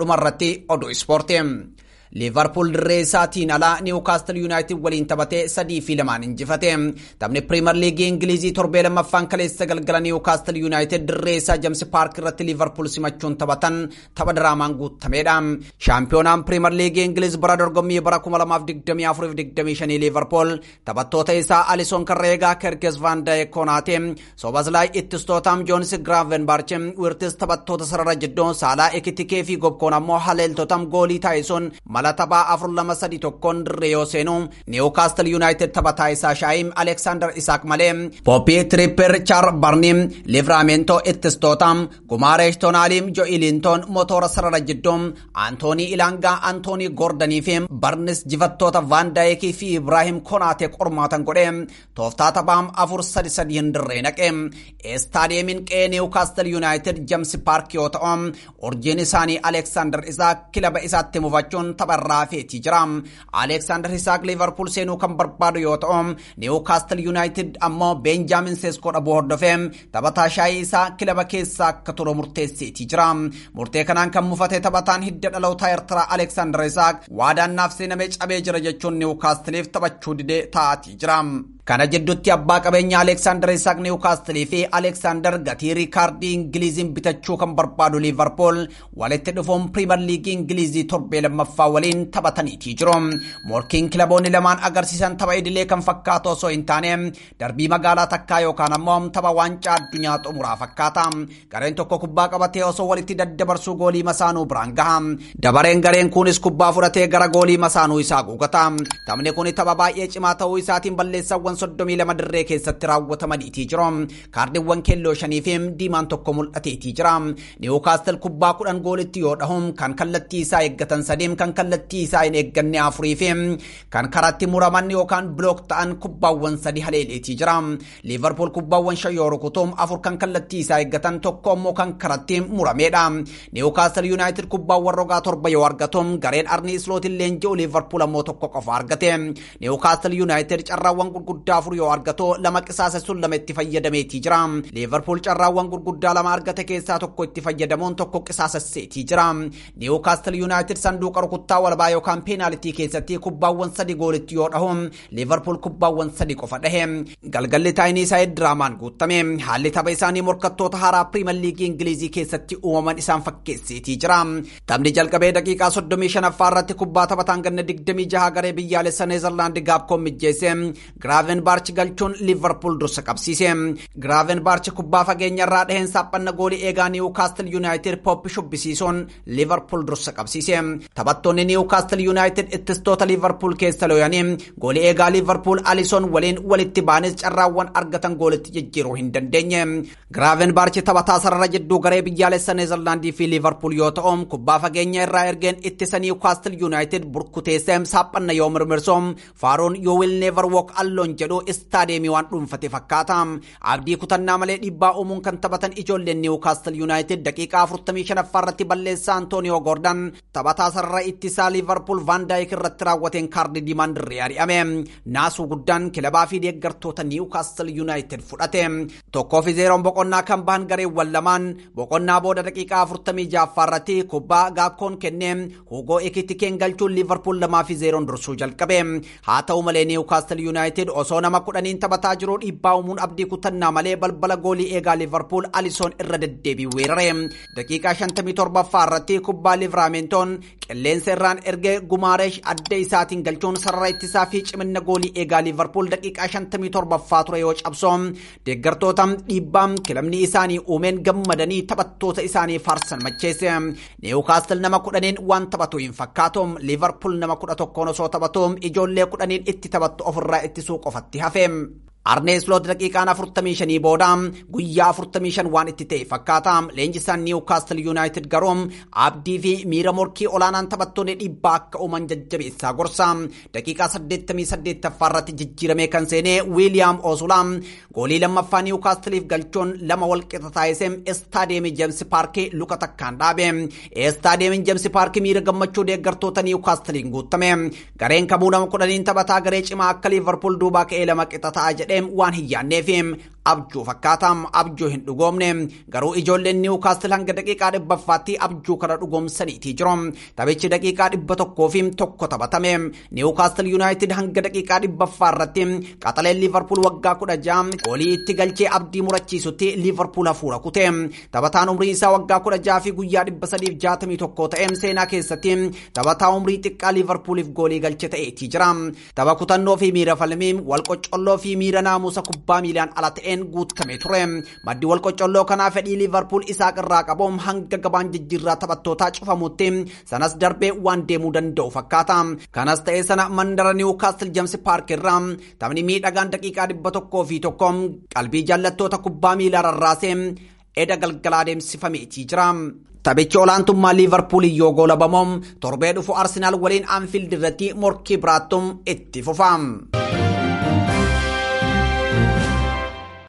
dhumarratti oduu ispoortii. liivarpuul dirree isaatiin alaa niwukaastil yuunaayitid waliin taphatee sadii fi lamaan injifate taphni piriimer liigii ingilizii torbee lammaffaan kaleessa galgala niwukaastil yuunaayitid dirree isaa jamsi paark irratti liivarpuul simachuun taphatan tapha diraamaan guutameedha shaampiyoonaan piriimer liigii ingiliz bara dorgommii bara 2024-25 liivarpuul taphattoota isaa alisoon karreegaa kerkes van daayek konaate sobaslaay ittistootaam joonis giraavenbaarch wirtis taphattoota sarara jidduu saalaa ekitikee fi gobkoon ammoo haleeltotaam goolii taayisuun mala taphaa afur lama sadi tokkoon dirree yoo seenu niwukaastil yuunaayitid taphataa isaa shaayim aleksaandar isaak malee pooppii tiriipper chaar barniim livraamento ittistootaam gumaareesh toonaaliim jo'ilintoon motoora sarara jidduu antoonii ilaangaa antoonii goordanii fi barnis jifattoota vaandaayekii fi ibraahim konaatee qormaatan godhe tooftaa taphaam afur sadi sadiin dirree naqe istaadiyeemiin qe'ee niwukaastil yuunaayitid jamsi paark yoo ta'u urjiin isaanii aleksaandar isaak kilaba isaatti mufachuun tapharraa feetii jira. Aleksaandar Isaak Liverpool seenuu kan barbaadu yoo ta'u, Newcastle United ammoo Benjamin Sesko dhabuu hordofee taphataa shaayii isaa kilaba keessaa akka turu murteesseetii jira. Murtee kanaan kan mufate taphataan hidda dhalootaa Eertiraa Aleksaandar Isaak waadaan naaf seenamee cabee jira jechuun Newcastleef taphachuu didee taa'atii jira. Kana jidduutti abbaa qabeenya Aleksaandar Isaak Niwukaastilii fi Aleksaandar gatii riikaardii Ingiliiziin bitachuu kan barbaadu Liivarpool walitti dhufuun Piriimer Liigii Ingiliizii torbee lammaffaa waliin taphataniitii jiru. Morkiin kilaboonni lamaan agarsiisan tapha idilee kan fakkaatu osoo hin taane darbii magaalaa takkaa yookaan ammoo tapha waancaa addunyaa xumuraa fakkaata. Gareen tokko kubbaa qabatee osoo walitti daddabarsuu goolii masaanuu biraan gaha. Dabareen gareen kunis kubbaa fudhatee gara goolii masaanuu isaa guugata. Taphni kun tapha baay'ee cimaa ta'uu isaatiin balleessawwan soddomii lama dirree keessatti raawwatamaniitii jiru. Kaardiiwwan keelloo shanii fi diimaan tokko mul'ateetii jira. Niwukaastil kubbaa kudhan goolitti yoo dhahu kan kallattii isaa eeggatan sadiim kan kallattii isaa hin eegganne afurii fi kan karatti muraman yookaan bilook ta'an kubbaawwan sadi haleeleetii jira. Liivarpuul kubbaawwan shan yoo rukutuum afur kan kallattii isaa eeggatan tokko immoo kan karatti murameedha. Niwukaastil yuunaayitid kubbaawwan rogaa torba yoo argatum gareen arni islootiin leenji'u liivarpuul ammoo tokko qofa argate. Niwukaastil yuunaayitid carraawwan gurguddaa afur yoo argatu lama qisaasessuun lama itti fayyadameetii jira. Liivarpuul carraawwan gurguddaa lama argate keessaa tokko itti fayyadamuun tokko qisaasesseetii jira. Niwukaastil yuunaayitid sanduuqa rukuttaa walbaa yookaan peenaalitii keessatti kubbaawwan sadi goolitti yoo dhahu Liivarpuul kubbaawwan sadi qofa dhahe. Galgalli taayinii isaa diraamaan guutame. Haalli tapha isaanii morkattoota haaraa piriimer liigii Ingilizii keessatti uumaman isaan fakkeesseetii jira. Taphni jalqabee daqiiqaa 35 irratti kubbaa taphataan ganna 26 garee biyyaalessa Neezerlaandi gaabkoon mijjeesse. Giraaven baarchi galchuun liivarpuul dursa qabsiise. Giraaven baarchi kubbaa fageenya irraa dhaheen saaphanna goolii eegaa niwukaastil yuunaayitid pooppi shubbisiisuun liivarpuul dursa qabsiise. Taphattoonni niwukaastil yuunaayitid ittistoota liivarpuul keessa looyanii goolii eegaa liivarpuul alisoon waliin walitti baanis carraawwan argatan goolitti jijjiiruu hin dandeenye. Giraaven baarchi taphataa sarara jidduu garee biyyaalessa Neezerlaandii fi liivarpuul yoo ta'u kubbaa fageenya irraa ergeen ittisa niwukaastil yuunaayitid burkuteessee saaphanna yoo mirmirsoom faaruun yoo wil neevar wook alloon jedhu istaadeemii waan dhuunfate fakkaata. Abdii kutannaa malee dhiibbaa uumuun kan taphatan ijoolleen Niwukaastil Yuunaayitid daqiiqaa 45 irratti balleessaa Antooniyoo Goordaan taphataa sarara ittisaa Liivarpuul Van Daayik irratti raawwateen kaardii diimaan dirree ari'ame. Naasuu guddaan kilabaa fi deeggartoota Niwukaastil Yuunaayitid fudhate. Tokkoo fi zeeroon boqonnaa kan bahan gareewwan lamaan boqonnaa booda daqiiqaa 46 irratti kubbaa gaakkoon kennee Hugoo Ekitikeen galchuun Liivarpuul lamaa fi zeeroon dursuu jalqabe. Haa ta'u malee Niwukaastil Yuunaayitid osoo nama kudhaniin taphataa jiru dhiibbaa uumuun abdii kutannaa malee balbala goolii eegaa liivarpuul alisoon irra deddeebii weerare daqiiqaa 57ffaa irratti kubbaa livraamentoon qilleensa irraan ergee gumaareesh adda isaatiin galchuun sarara ittisaa fi cimina goolii eegaa liivarpuul daqiiqaa 57ffaa ture yoo cabso deeggartoota dhiibbaa kilabni isaanii uumeen gammadanii taphattoota isaanii faarsan macheesse niwukaastil nama kudhaniin waan taphatu hin fakkaatu liivarpuul nama kudha tokkoon osoo taphatu ijoollee kudhaniin itti taphattu ofirraa ittisuu qofatti hafe. Arnee Sloot daqiiqaan 45 booda guyyaa 45 waan itti ta'e fakkaata. Leenjisaan Niwukaastil Yuunaayitid garuu abdii fi miira morkii olaanaan taphattoonni dhiibbaa akka uuman jajjabeessaa gorsa. Daqiiqaa 88 irratti jijjiiramee kan seenee Wiiliyaam Osulaa goolii lammaffaa Niwukaastiliif galchuun lama walqixa taasisee Istaadeemii Jeemsi Paarkii luka takkaan dhaabe. Istaadeemiin Jeemsi Paarkii miira gammachuu deeggartoota Niwukaastiliin guutame. Gareen kamuu nama kudhaniin taphataa garee cimaa akka Liivarpuul duubaa ka'ee lama qixa ta'a jedhe waan hin yaanneef abjuu fakkaata abjuu hin dhugoomne garuu ijoolleen niwukaastil hanga daqiiqaa dhibbaffaatti abjuu kana dhugoomsaniitii jiru taphichi daqiiqaa dhibba tokkoo fi tokko taphatame niwukaastil yuunaayitid hanga daqiiqaa dhibbaffaa irratti qaxaleen liivarpuul waggaa kudha ja'a goolii itti galchee abdii murachiisutti liivarpuul hafuura kute taphataan umrii isaa waggaa kudha ja'a fi guyyaa dhibba sadiif jaatamii tokko ta'e seenaa keessatti taphataa umrii xiqqaa liivarpuuliif goolii galche ta'eetii jira tapha kutannoo fi miira falmii wal qocolloo fi miira naamusa kubbaa miilaan ala ta'een guutame ture maddi wal qocolloo kanaa fedhii liivarpuul isaa irraa qabu hanga gabaan jijjiirraa taphattootaa cufamutti sanas darbee waan deemuu danda'u fakkaata kanas ta'ee sana mandara niwukaastil jeemsi paark irraa taphni miidhagaan daqiiqaa dhibba tokkoo fi tokko qalbii jaallattoota kubbaa miilaa rarraasee eda galgalaa adeemsifameetii jira. Taphichi olaantummaa liivarpuulii yoo goolabamoo torbee dhufu arsenaal waliin aanfiild irratti morkii biraattum itti fufa.